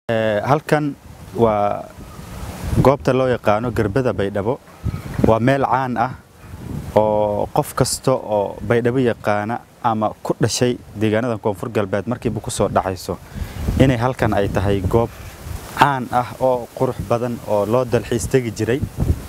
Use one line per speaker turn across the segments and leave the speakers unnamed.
halkan waa goobta loo yaqaano gerbada baydhabo waa meel caan ah oo qof kasta oo baydhabo yaqaana ama ku dhashay deegaanada koonfur galbeed markiiba ku soo dhacayso inay halkan ay tahay goob caan ah oo qurux badan oo loo dalxiis tegi jiray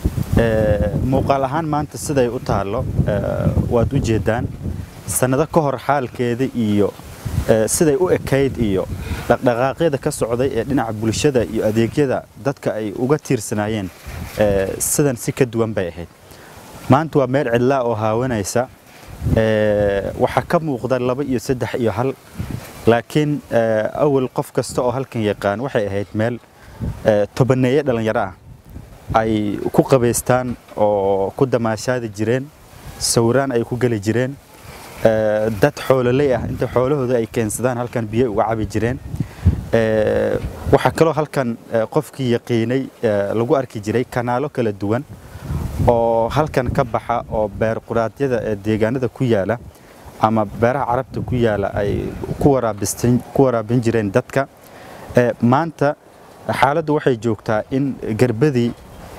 muuqaal ahaan maanta siday u taallo waad u jeedaan sannado ka hor xaalkeeda iyo siday u ekayd iyo dhaqdhaqaaqyada ka socday ee dhinaca bulshada iyo adeegyada dadka ay uga tiirsanaayeen sidan si ka duwan bay ahayd maanta waa meel cidlaa oo haawanaysa waxaa ka muuqda laba iyo saddex iyo hal laakiin awal qof kasta oo halkan yaqaan waxay ahayd meel tobaneeye dhallinyaro ah ay ku qabaystaan oo ku damaashaadi jireen sawiraan ay ku geli jireen dad xoololey ah inta xoolahooda ay keensadaan halkan biyo uga cabi jireen waxaa kaloo halkan qofkii yaqiinay lagu arki jiray kanaalo kala duwan oo halkan ka baxa oo beer quraadyada ee deegaanada ku yaala ama beeraha carabta ku yaala ay ku waraabin jireen dadka maanta xaaladdu waxay joogtaa in gerbadii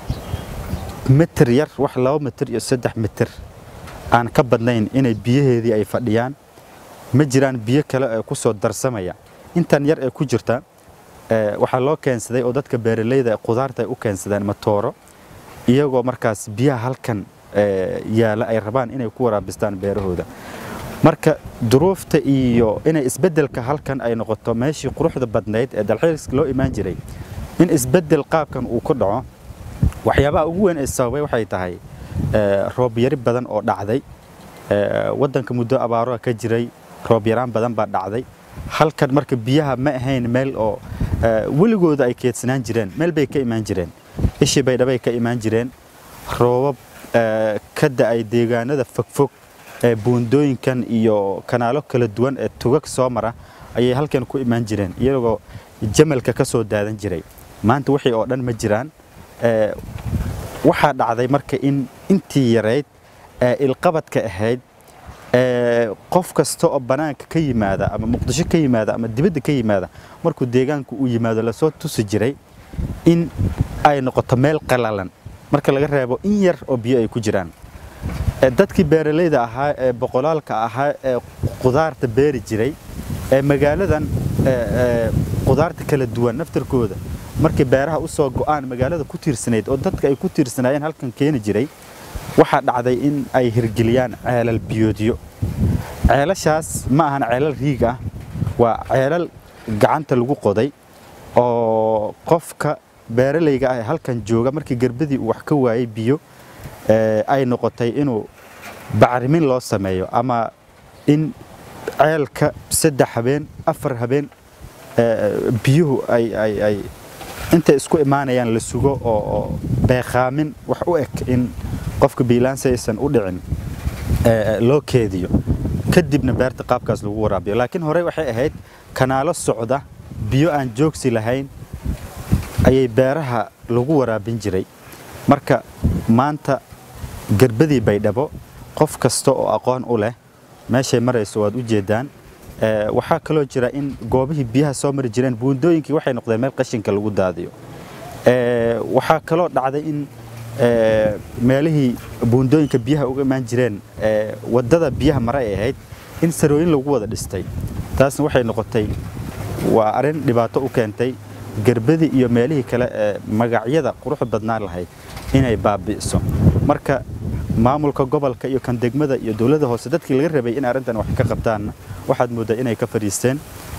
mitir yar wax laba mitir iyo saddex mitir aan ka badnayn inay biyaheedii ay fadhiyaan ma jiraan biyo kale ee ku soo darsamaya intan yar ee ku jirta waxaa loo keensaday oo dadka beeralayda qudaarta ay u keensadeen matooro iyagoo markaas biyaha halkan yaala ay rabaan inay ku waraabistaan beerahooda marka duruufta iyo inay isbeddelka halkan ay noqoto meeshii quruxda badnayd ee dalxiiska loo imaan jiray in isbeddel qaabkan uu ku dhaco waxyaabaha ugu weyn ee sababay waxay tahay roob yari badan oo dhacday waddanka muddo abaaro ka jiray roob yaraan badan baa dhacday halkan marka biyaha ma ahayn meel oo weligooda ay keedsanaan jireen meel bay ka imaan jireen ishii baydhabay ka imaan jireen roobab ka da'ay deegaanada fogfog ee buundooyinkan iyo kanaalo kala duwan ee tugag soo mara ayay halkan ku imaan jireen iyagoo jamalka ka soo daadan jiray maanta wixii oo dhan ma jiraan waxaa dhacday marka in intii yarayd ee ilqabadka ahayd qof kasta oo bannaanka ka yimaada ama muqdisho ka yimaada ama dibadda ka yimaada markuu deegaanku uu yimaado lasoo tusi jiray in ay noqoto meel qalalan marka laga reebo in yar oo biyo ay ku jiraan dadkii beeralayda ahaa ee boqolaalka ahaa ee qudaarta beeri jiray ee magaaladan qudaarta kala duwan naftarkooda markay beeraha u soo go'aan magaalada ku tiirsanayd oo dadka ay ku tiirsanaayeen halkan keeni jiray waxaa dhacday in ay hirgeliyaan ceelal biyoodyo ceelashaas ma ahan ceelal riig ah waa ceelal gacanta lagu qoday oo qofka beeralayga ah ee halkan jooga markii gerbadii uu wax ka waayey biyo ay noqotay inuu bacrimin loo sameeyo ama in ceelka saddex habeen afar habeen biyuhu ay intay isku imaanayaan la sugo oo beeqaamin wax u eg in qofka biilaansi aysan u dhicin loo keediyo kadibna beerta qaabkaas lagu waraabiyo laakiin horey waxay ahayd kanaalo socda biyo aan joogsi lahayn ayay beeraha lagu waraabin jiray marka maanta gerbadii baydhabo qof kasta oo aqoon u leh meeshay marayso waad u jeedaan waxaa kaloo jira in goobihii biyaha soo mari jireen buundooyinkii waxay noqdeen meel qashinka lagu daadiyo waxaa kaloo dhacday in meelihii buundooyinka biyaha uga imaan jireen waddada biyaha mare ay ahayd in sarooyin lagu wada dhistay taasna waxay noqotay waa arrin dhibaato u keentay gerbadii iyo meelihii kale ee magacyada quruxda badnaan lahayd inay baabi'iso marka maamulka gobolka iyo kan degmada iyo dowladda hoose dadkii laga rabay in arrintan wax ka qabtaanna waxaad mooddaa inay ka fadhiisteen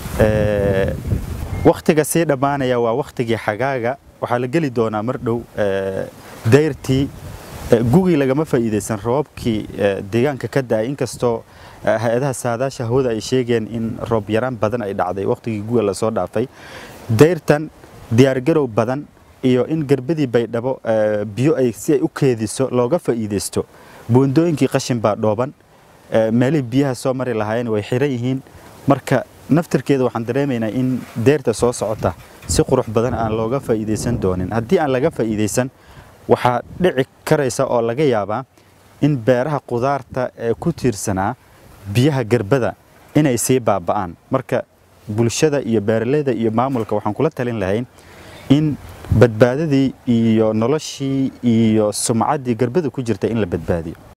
wakhtiga sii dhammaanaya waa wakhtigii xagaaga waxaa la geli doonaa mar dhow dayrtii gugii lagama faa'iidaysan roobabkii deegaanka ka da'ay inkastoo hay-adaha saadaasha hawada ay sheegeen in roob yaraan badan ay dhacday wakhtigii guga lasoo dhaafay dayrtan diyaargarow badan iyo in gerbadii baydhabo biyo ay si ay u keediso looga faa'iidaysto buundooyinkii qashin baa dhooban meelihii biyaha soo mari lahaayeen way xiran yihiin marka naftarkeeda waxaan dareemaynaa in deerta soo socota si qurux badan aan looga faa'iidaysan doonin haddii aan laga faa'iidaysan waxaa dhici karaysa oo laga yaabaa in beeraha qudaarta ee ku tiirsanaa biyaha gerbada inay sii baaba'aan marka bulshada iyo beeraleyda iyo maamulka waxaan kula talin lahayn in badbaadadii iyo noloshii iyo sumcaddii garbada ku jirta in la badbaadiyo